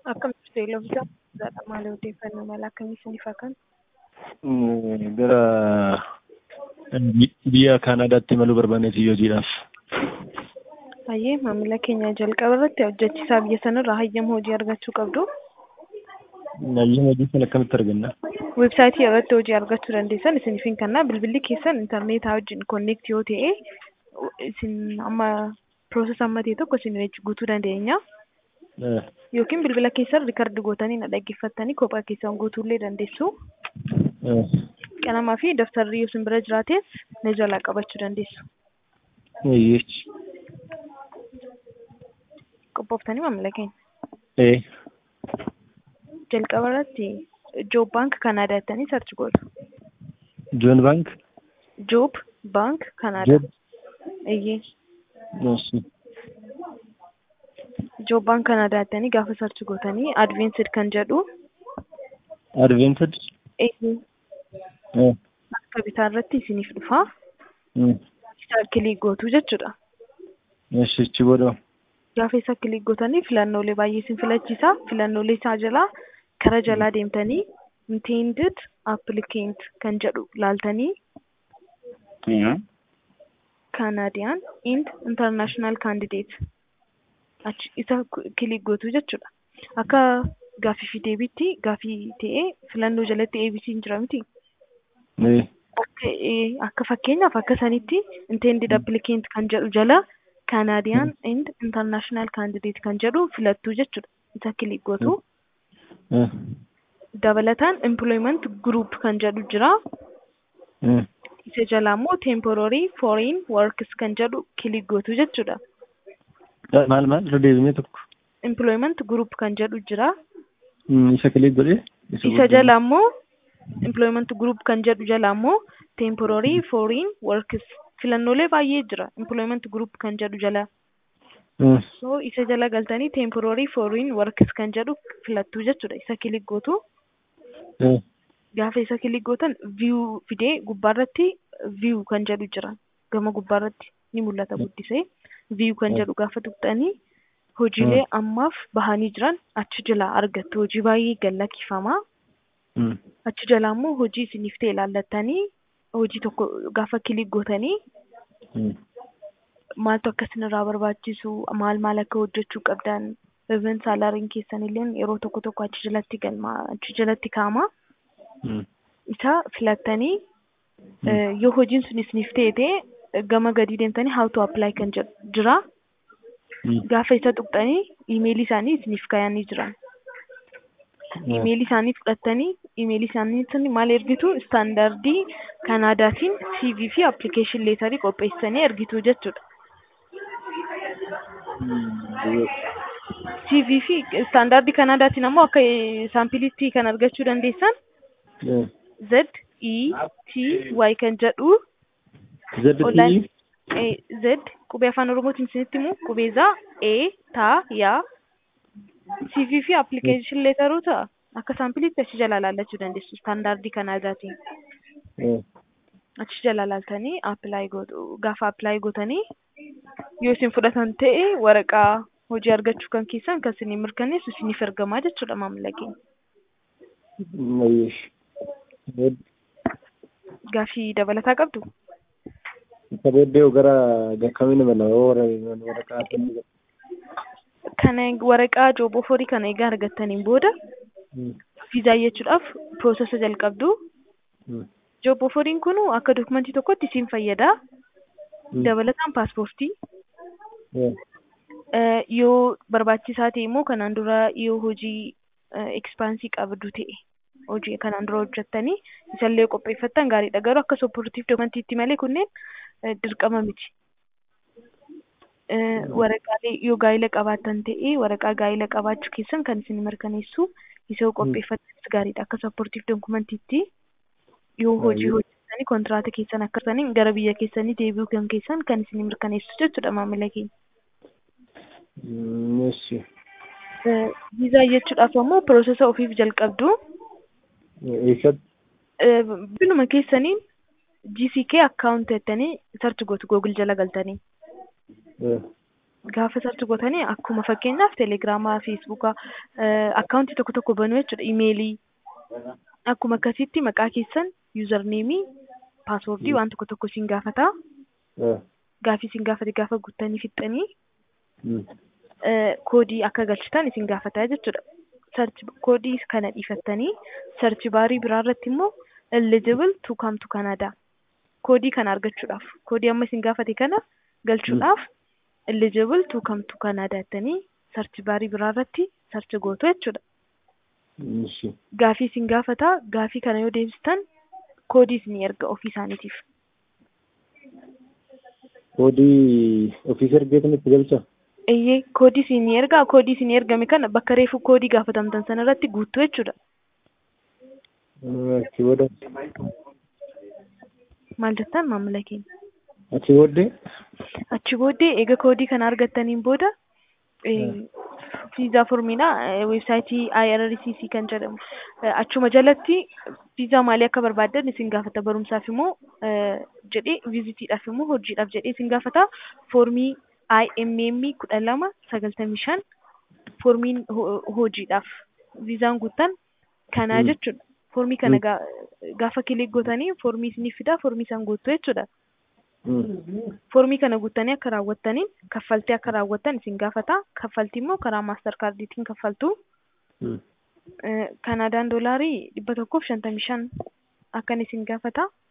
Akkamitti beeylofta maal odeeffannoo mala akkamii isiniif haa kennu? Gara biyya Kaanaadaatti imaluu barbaanneeti hojiidhaaf. Hayyee maamila keenya jalqaba irratti hojjechiisaa biyya sanarraa hayyama hojii argachuu qabdu. Hayyama hojii sana akkamitti arganna? Weebsaayitii irratti hojii argachuu dandeessan isiniif hin kenna. Bilbilli keessan intarneetaa wajjin konneekti yoo ta'e isin amma piroosesa amma ta'e tokko isin guutuu dandeenya. Yookiin bilbila keessan riikardi gootanii na dhaggeeffattanii kophaa keessan guutuullee dandeessu. Qalamaa fi daftarri yoo isin bira jiraates na jalaa qabachuu dandeessu. Eeyyechi. Qophooftanii maamila keenya. Ee. Jalqaba irratti Joob Baank Kanaadaa jettanii sarchi gootu. Joon Baank. Joob Baank Kanaadaa. Joob. Eeyyee. Eessi. Joob Baank Kanaadaa jettanii gaafa sarchi gootanii advensid kan jedhu. Advented. Eeyyee. Ee. Akka bitaa irratti isiniif dhufa. Mm. Isa kilik gootu jechuudha. Eessi ichi booda. Gaafa isa kilik gootanii filannoolee baay'ee isin filachiisa. Filannoolee isaa jalaa kara jalaa deemtanii intended applicant kan jedhu laaltanii Canadian and international candidate achi isa kilik gootu jechuudha. Akka gaaffii fi deebiitti gaaffii ta'ee filannoo jalatti ABC'n jira miti. Ee. Akka ee, akka fakkeenyaaf akka sanitti intended applicant kan jedhu jala Canadian and international candidate kan jedhu filattu jechuudha. Isa kilik gootu. Ee. Dabalataan employment group kan jedhu jira. Ee. Isa jalaa immoo temporary foreign works kan jedhu kilik gootu jechuudha. Maal maal irra deebinee tokko. Employment group kan jedhu jira. Mm, Isa kilik godhee. Isa jalaa immoo employment group kan jedhu jalaa immoo temporary foreign works filannoolee baay'ee jira. Employment group kan jedhu jala. Mm. So isa jala galtanii temporary foreign works kan jedhu filattu jechuudha. Isa kilik gootu. Ee. Gaafa isa kilik gootan view fidee gubbaarratti view kan jedhu jira. Gama gubbaarratti ni mul'ata guddisee. View kan jedhu gaafa tuqxanii hojiilee ammaaf bahanii jiran achi jalaa argattu. Hojii baay'ee gallakkifama. Mm. Achi jalaa immoo hojii isiniif ta'e ilaallattanii hojii tokko gaafa kilik gootanii Mm. maaltu akka isinirraa barbaachisu maal maal akka hojjechuu qabdan even saalaariin keessan illee yeroo tokko tokko achi jalatti galma achi jalatti kaa'ama. Mm. Isa filattanii eh, yoo hojiin sun isiniif ta'e ta'e gama gadii deemtanii how to apply kan jedhu jira. Mm. Gaafa isa tuqxanii iimeelii isaanii isiniif kaayanii jiran. Iimeelii isaanii fudhattanii iimeelii isaanii sun maal ergitu istaandardii Kanaadaatiin CV fi application leetarii qopheessanii ergitu jechuudha. Mm. CV fi istaandardii Kanaadaatiin ammoo akka eh, saampiliitti kan argachuu dandeessan Ee. Z E T Y kan jedhu ZT. online eh, Z qubee afaan oromootiin isinitti himu qubee za E ta ya CV fi application leetaruu ta'a akka saampiliitti achi jala laallachuu dandeessu istaandardii Kanaadaatiin. Ee. achi jala laaltanii apply gootu gaafa apply gootanii yoo isin fudhatan ta'e waraqaa hojii argachuu kan keessan kan isinii mirkaneessu isiniif ergamaa jechuudha maamila keenya. Eeyyesh. Bood- Gaaffii dabalataa qabdu? Isa booddee gara gakkamiin imala yoo warra waraqaa kennu. Kana waraqaa jooboo horii kana egaa argattaniin booda Mm. viizaa jechuudhaaf piroosesa jalqabdu. Mm. Jooboo horiin kun akka dokumentii tokkotti isin fayyada. Mm. Dabalataan paaspoortii. Ee. Eh, yoo barbaachisaa ta'e immoo kanaan dura yoo hojii ekspaansii qabdu ta'e hojii kanaan dura hojjettanii isallee qopheeffattan gaariidha garuu akka sopportiif dokumantiitti malee kunneen eh, dirqama miti. Eh, Waraqaalee yoo gaa'ila qabaattan ta'e waraqaa gaa'ila qabaachuu keessan kan isin mirkaneessu isa yoo qopheeffattanis gaariidha akka sopportiif dokumantiitti yoo hojii Baay'ee. hojjettanii kontiraataa keessan akka saniin gara biyya keessanii deebi'uu kan keessan kan isin mirkaneessu jechuudha maamila keenya. Mm. Eessi. Eh, viizaa jechuudhaaf ammoo piroosesa ofiif jalqabdu. Eessatti? Eh, Binuma keessaniin GCK account jettanii sarchi gootu Google jala galtanii. Ee. gaafa sarchi gootanii akkuma fakkeenyaaf teelegiraamaa, feesbuukaa, akkaawuntii tokko tokko banuu jechuudha. Imeelii akkuma akkasitti maqaa keessan yuuzarneemii, paaswoordii waan tokko tokko isin gaafata. Eh. Gaafii isin gaafate gaafa guuttanii fixxanii Mm. eh, koodii akka galchitan isin gaafata jechuudha. Sarchi koodii kana dhiifattanii sarchi baarii biraa irratti immoo eligible to come to Canada koodii kana argachuudhaaf koodii amma isin gaafate kana galchuudhaaf eligible to come to Canada jettanii sarchi baarii biraa irratti sarchi gootu jechuudha. Ishi. Gaafii isin gaafata gaafii kana yoo deebistan koodii isin erga ofii isaaniitiif. Koodii ofiis ergeetan itti galcha. Eeyyee koodii isin ergaa koodii isin ergame kana bakka reefu koodii gaafatamtan sana irratti guuttu jechuudha. Eh, Achi booda Maal jettan maamila keenya? achi booddee Achi booddee eega koodii kana argattaniin booda viizaa formiidha weebsaayitii IRCC kan jedhamu Eh, achuma jalatti viizaa maalii akka barbaaddan isin gaafata barumsaaf immoo eh, jedhee viizitiidhaaf immoo hojiidhaaf jedhee isin gaafata foormii IMM kudha lama sagaltamii shan foormiin ho- hojiidhaaf viizaan guuttan kanaa Mm. jechuudha. Foormii kana Mm. gaa- gaafa kilik gootanii foormii isiniif fida foormii isaan guuttu jechuudha. Mm. Foormii kana guuttanii akka raawwattaniin kaffaltii akka raawwattan isin gaafata. Kaffaltii immoo karaa maastar kaardiitiin kaffaltu. Mm. Eh, Kanaadaan doolaarii dhibba tokkoof shantamii shan akkan isin gaafata.